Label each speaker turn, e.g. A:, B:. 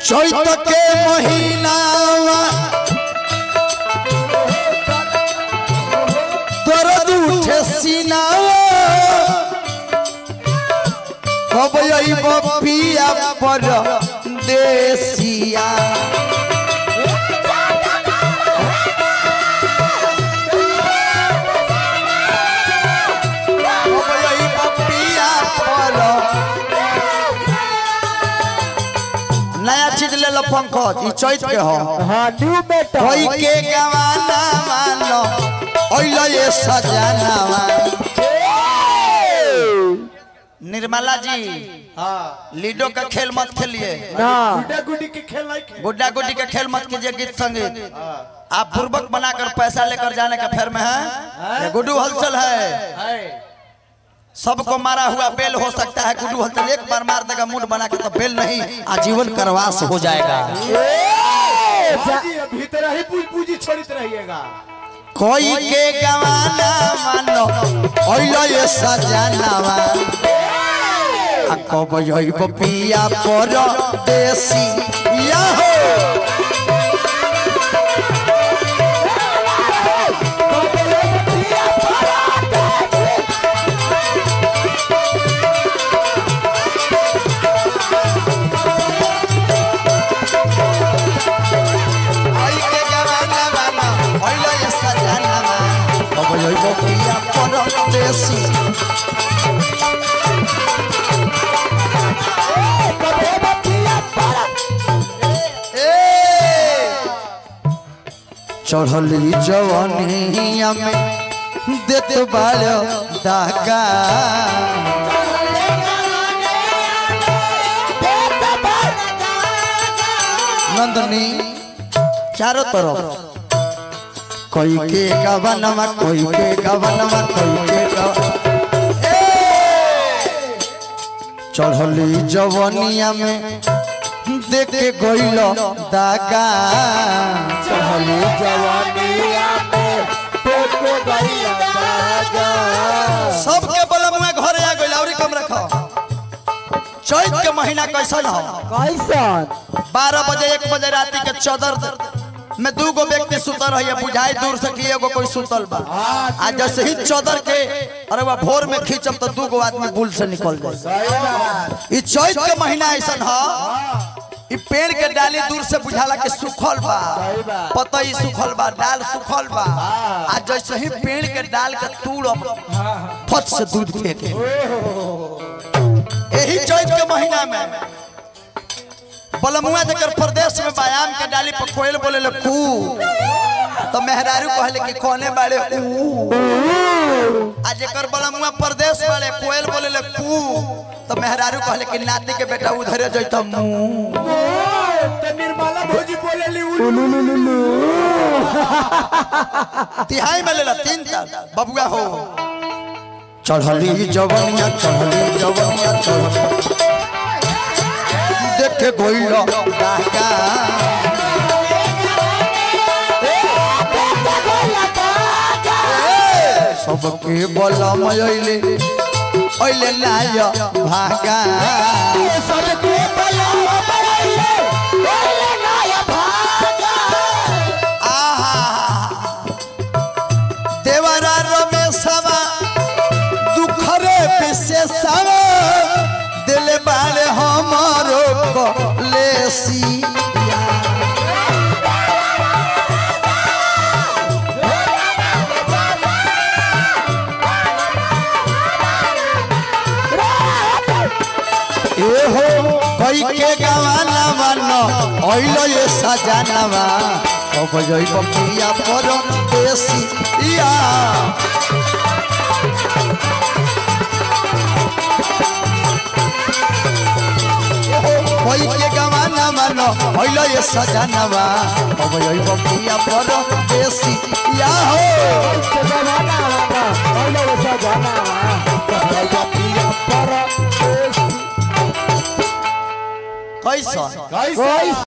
A: चैत के महीनावा दर्द उठे सीनावा कब अइब पिया पर देसिया कब अइब पिया पर नया चीज ले लो पंकज ई चैत के हो
B: हाँ न्यू मेटल
A: कोई के गवाना मानो ओइलो ये सजाना निर्मला जी
C: हाँ
A: लीडो का खेल मत खेलिए
B: ना
C: गुड्डा गुड्डी के खेल नहीं खेल
A: गुड्डा गुड्डी का खेल मत कीजिए गीत संगीत आप पूर्वक बनाकर पैसा लेकर जाने का फेर में है ये गुड्डू हलचल है
C: है
A: सबको मारा हुआ बेल हो सकता है गुड्डू हलचल एक बार मार देगा मूड बना के तो बेल नहीं आजीवन करवास हो जाएगा
C: हाँ जी भीतर ही पूज पूजी छोड़ित रहिएगा
A: कोई के गवाना मानो ओइलो ये सजानावा आ कब जइब पिया पर देसी या हो कोई के गवाना मानो ओइलो ये सजानावा कब जइब पिया पर देसी चढ़ली जवानिया में देत बालो दागा नंदनी चारों तरफ कोई के गवनमा कोई के गवनमा कोई के गव- ए! चढ़ली जवानिया में देख के गइल दागा
B: चढ़ली जवानिया में देख के गइल दागा
A: सबके बलमुआ घरे आ गइल और कम रखो चैत के महीना कैसन हो
B: कैसन
A: बारह बजे एक बजे राती के चौदर में दू गो व्यक्ति सुतल रही बुझाई दूर से कि एगो कोई सुतल बा आ जैसे ही चौदर के अरे वह भोर में खींचब तो दू गो आदमी बुल से निकल जाए ई चैत के महीना ऐसन ह ई पेड़ के डाली दूर से बुझाला के सुखल बा पतई सुखल बा डाल सुखल बा आ जैसे ही पेड़ के डाल के तूड़ फट से दूध फेंके यही चैत के महीना में बलमुआ जकर प्रदेश में व्यायाम के डाली पर कोयल बोले ले कू तो मेहरारू कहले कि कोने बाड़े ऊ आ जेकर बलमुआ प्रदेश वाले कोयल बोले ले कू तो मेहरारू कहले कि नाती के बेटा उधरे जइता मुंह
C: तो निर्मला भौजी बोले ली उलू
A: तिहाई में लेला तीन तक बबुआ हो चढ़ली जवनिया चढ़ली जवनिया चढ़ देख गोइल डाका सबके बलम अइले अइले लाय भागा आहा देवरा रमेशवा दुखरे विशेषवा दिल बाले हमारो कलेसिया ए हो कई के गवाना मानो ओइलो ये सजानावा कब जइब पिया पर देसी या कोई के गवाना मानो ओइलो ये सजानावा कब जइब पिया पर देसी या हो
B: जमाना वाला पहले वैसा जाना पहले पिया पर
A: कैसा
B: कोई